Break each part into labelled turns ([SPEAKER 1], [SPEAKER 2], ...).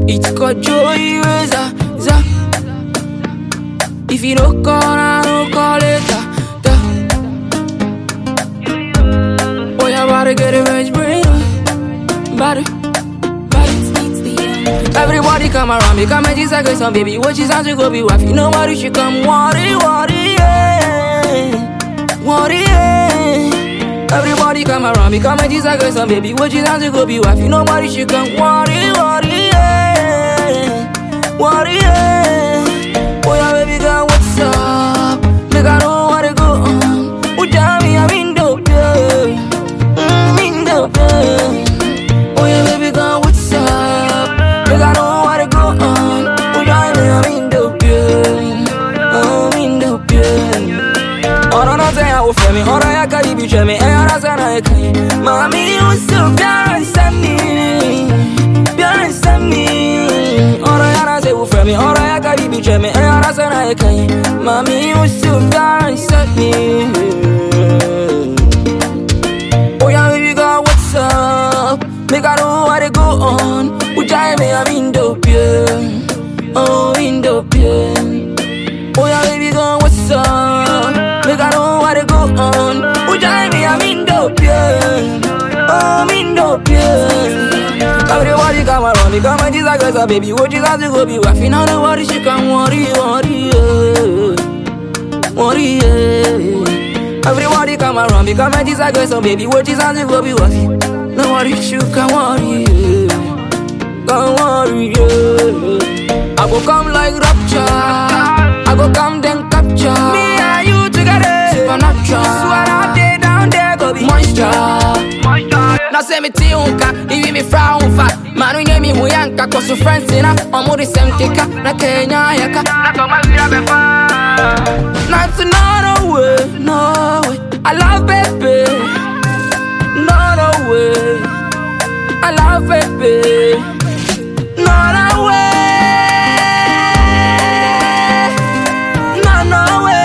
[SPEAKER 1] It's called joy za za. If you don't call, I don't call later. Da. Boy, I about to get a rich brain. Body, body. Everybody come around me, come and just like some baby. What you sound to go be wife? You know what? You should come, worry, worry, yeah. Worry, yeah. Everybody come around me, come and just like some baby. What you sound to go be wife? You know what? You should come, worry, worry, yeah. Worry, yeah. Oh yeah, baby girl, what's up? Make I know what to go on. Oh, yeah, me, I'm in dope, yeah. Mm, in dope, yeah. Oh yeah, baby girl, what's up? Make I know what to go on. Oh yeah, me, I'm in dope, yeah. Oh, I'm in dope, yeah. ọ̀rọ̀ náà tẹ̀ yàn wò fẹ́ mi ọ̀rọ̀ yà ká ibi jẹ́ mi ẹ̀yà ara sẹ́nà ẹ̀ka yìí. Màmí ó sì bíárà ń sẹ́ mi, bíárà ń sẹ́ mi. ọ̀rọ̀ yà náà tẹ̀ wò fẹ́ mi ọ̀rọ̀ yà ká ibi jẹ́ mi ẹ̀yà ara sẹ́nà ẹ̀ka yìí. Màmí ó sì bíárà ń sẹ́ mi. Oh yeah, baby girl, what's up? Make I know what to go on. Ujai me, I'm in dope, yeah. Oh, in dope, yeah. Oh yeah, baby girl, what's up? Make I know what to go on. Ujai me, I'm in dope, yeah. Oh, I'm in dope, yeah. Everybody come around me, come and just like us, baby. What you got to go be wife? You know the worry, she come worry, worry, yeah. Worry, yeah. Everybody come around me, come and just like us, baby. What you got to go be wife? No worry, she come worry, yeah. Come worry, yeah. I go come like rapture. I go come then capture. Me and you together. Supernatural. Swear out there, down there, go be monster. Now say me ti unka, iwi mi fra unfa Manu nye mi huyanka, kosu friends ina Omuri sem kika, na Kenya yaka Na koma vira befa Not to no way, no way I love baby No, no way I love baby No, no way No, no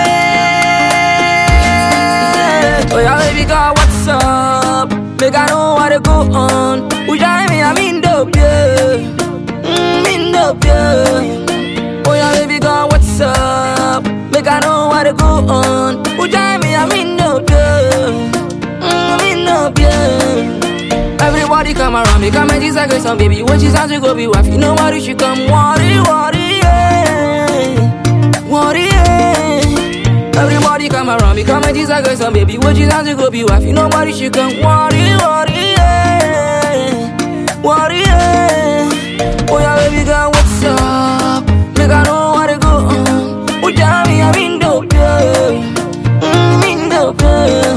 [SPEAKER 1] way Oh yeah, baby girl, what's up? Make I know what to go on Would you me, I'm in dope, yeah mm, in dope, yeah Oh yeah, baby girl, what's up? Make I know what to go on Would you me, I'm in dope, yeah mm, in dope, yeah Everybody come around me, come and just like some baby. What you sound to go be wife? You know what? You should come, worry, worry, yeah. Worry, yeah. Everybody come around me, come and just like some baby. What you sound to go be wife? You know what? You should come, worry, worry, yeah. Worry, yeah. Oh yeah, baby girl, what's up? Make I know what to go on. Oh yeah, me, I'm in dope, yeah. Mm, in dope, yeah.